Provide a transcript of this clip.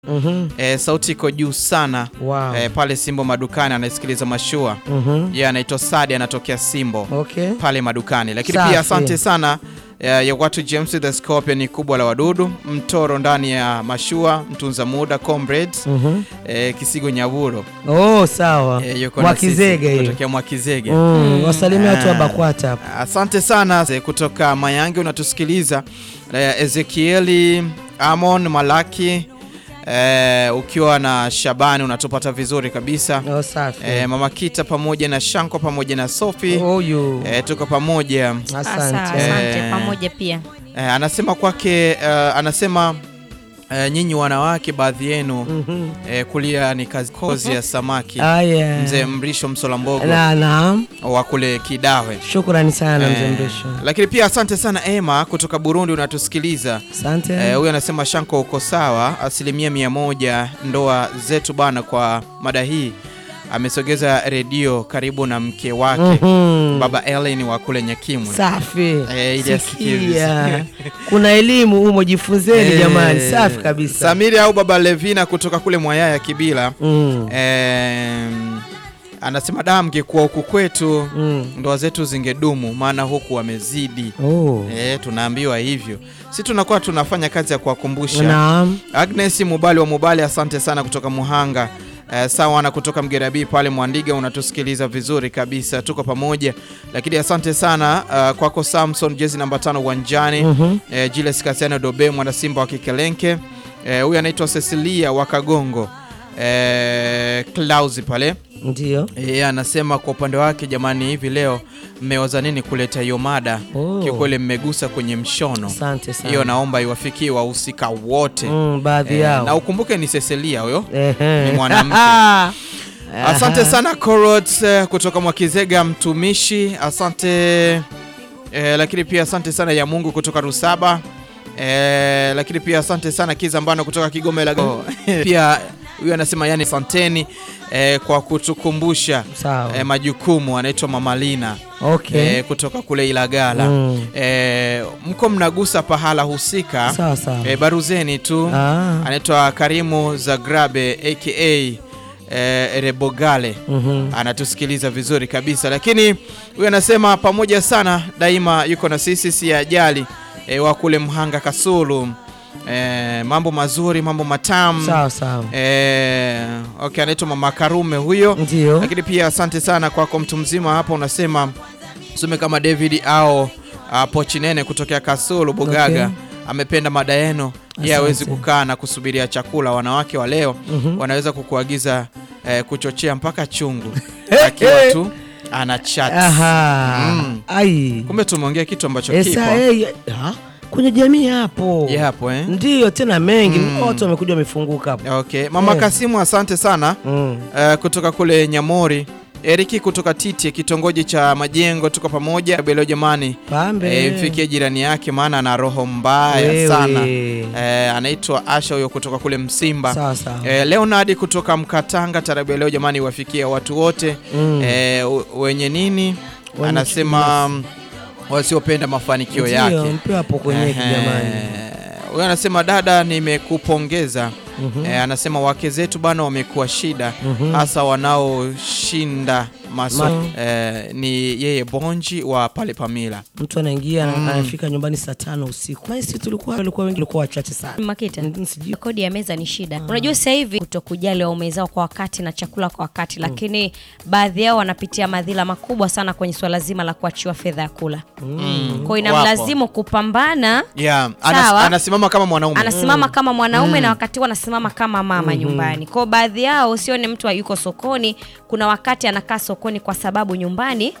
Mhm. e, sauti iko juu sana Wow. e, pale Simbo madukani anasikiliza mashua Mhm. yeye anaitwa Sadi anatokea Simbo Okay. pale madukani, lakini Safi. pia asante sana ya, ya watu James the Scorpion ni kubwa la wadudu mtoro ndani ya mashua mtunza muda comrades Mhm. e, Kisigo Nyaburo Oh, sawa. e, yuko na Mwakizege sisi hiyo. kutokea Mwakizege Mm, wasalimia watu wa Ah. Bakwata hapa. Asante sana eh, kutoka Mayange unatusikiliza eh, Ezekieli Amon Malaki eh, ukiwa na Shabani unatupata vizuri kabisa Oh, safi. eh, Mama Kita pamoja na Shanko pamoja na Sophie Huyu. eh, tuko pamoja Asante. Asa, asante Eh. pamoja pia. eh, anasema kwake eh, anasema eh, nyinyi wanawake baadhi yenu Mhm. eh, kulia ni kazi kozi ya samaki Aya. mzee Mrisho Msolambogo Na naam. wa kule Kidawe Shukrani sana mzee Eh, Mrisho. lakini pia asante sana Emma kutoka Burundi unatusikiliza. Asante. Eh, Huyu anasema Shanko uko sawa, asilimia mia moja ndoa zetu bana. Kwa mada hii amesogeza redio karibu na mke wake Mhm. baba Ellen wa kule Nyakimwe. Safi. Eh, ili asikie Sikia. Kuna elimu humo, jifunzeni Eh, jamani. Safi kabisa. Samiri au baba Levina kutoka kule Mwayaya Kibila. Mm. Em, anasema da, mngekuwa huku kwetu Mm. ndoa zetu zingedumu, maana huku wamezidi. Oh. Eh, tunaambiwa hivyo, si tunakuwa tunafanya kazi ya kuwakumbusha. Naam. Agnes Mubali wa Mubali, asante sana kutoka Muhanga. Eh, sawa na kutoka Mgerabii pale Mwandiga, unatusikiliza vizuri kabisa, tuko pamoja. Lakini asante sana uh, kwako Samson, jezi namba tano uwanjani. Mhm. eh, Julius Kasiano Dobe, mwana Simba wa Kikelenke. Eh, huyu anaitwa Cecilia wa Kagongo eh, Klausi pale Ndio. yeye anasema kwa upande wake, jamani, hivi leo mmewaza nini kuleta hiyo mada? Oh. Kiukweli mmegusa kwenye mshono Asante sana. hiyo, naomba iwafikie wahusika wote Mm, baadhi Eh, yao. na ukumbuke ni Cecilia huyo. Ehe. ni mwanamke. Aha. Asante sana Corot eh, kutoka Mwakizega mtumishi, asante eh, lakini pia asante sana ya Mungu kutoka Rusaba eh, lakini pia asante sana Kizambano kutoka Kigoma Ilago. pia huyu anasema yani asanteni eh, kwa kutukumbusha Sawa. eh, majukumu. Anaitwa Mama Lina Okay. eh, kutoka kule Ilagala Mm. eh, mko mnagusa pahala husika Sawa sawa. eh, baruzeni tu Ah. anaitwa Karimu Zagrabe aka eh, Rebogale Mhm. anatusikiliza vizuri kabisa, lakini huyu anasema pamoja sana daima, yuko na sisi, si ajali e, wa kule Mhanga Kasulu. E, mambo mazuri, mambo matamu Sawa sawa. e, okay, anaitwa Mama Karume huyo. Ndio. Lakini pia asante sana kwako mtu mzima hapa, unasema some kama David au uh, Pochinene kutokea Kasulu Bugaga Okay. amependa mada yenu. Yeye Asante. hawezi kukaa na kusubiria chakula. Wanawake wa leo Mhm. wanaweza kukuagiza eh, kuchochea mpaka chungu akiwa tu ana chat. Aha. Mm. Ai. Kumbe tumeongea kitu ambacho Esa, kipo eh, ha? Kwenye jamii hapo. Ye hapo eh? Ndio tena mengi. Mm. Watu wamekuja wamefunguka hapo. Okay. Mama Eh. Kasimu asante sana Mm. eh, kutoka kule Nyamori. Eriki kutoka Titi kitongoji cha Majengo, tuko pamoja leo jamani. Pambe. Eh, mfikie jirani yake maana ana roho mbaya Wewe. sana. Eh, anaitwa Asha huyo kutoka kule Msimba. Sawa sawa. Eh, Leonard kutoka Mkatanga, tarabu ya leo jamani, wafikia watu wote Mm. eh, u- wenye nini, Wenye anasema mm, wasiopenda mafanikio Ndio, yake. mpe hapo kwenye Ehe. jamani. Huyo anasema dada, nimekupongeza. Mhm. Eh, anasema wake zetu bana wamekuwa shida Mhm. hasa wanaoshinda maso Ma- eh, ni yeye Bonji wa pale Pamila. Mtu anaingia Mm. anafika nyumbani saa tano usiku. Maana sisi tulikuwa tulikuwa wengi tulikuwa wachache sana. Makita, Mm, sijui. kodi ya meza ni shida. Unajua sasa hivi kutokujali waume zao kwa wakati na chakula kwa wakati, lakini baadhi yao wanapitia madhila makubwa sana kwenye swala zima la kuachiwa fedha ya kula. Mm. Kwa hiyo inamlazimu kupambana Yeah, anas, Sawa. anasimama kama mwanaume. anasimama kama mwanaume na wakati huo anasimama kama mama nyumbani. Kwa hiyo baadhi yao usione mtu yuko sokoni, kuna wakati anakaa sokoni kwa sababu nyumbani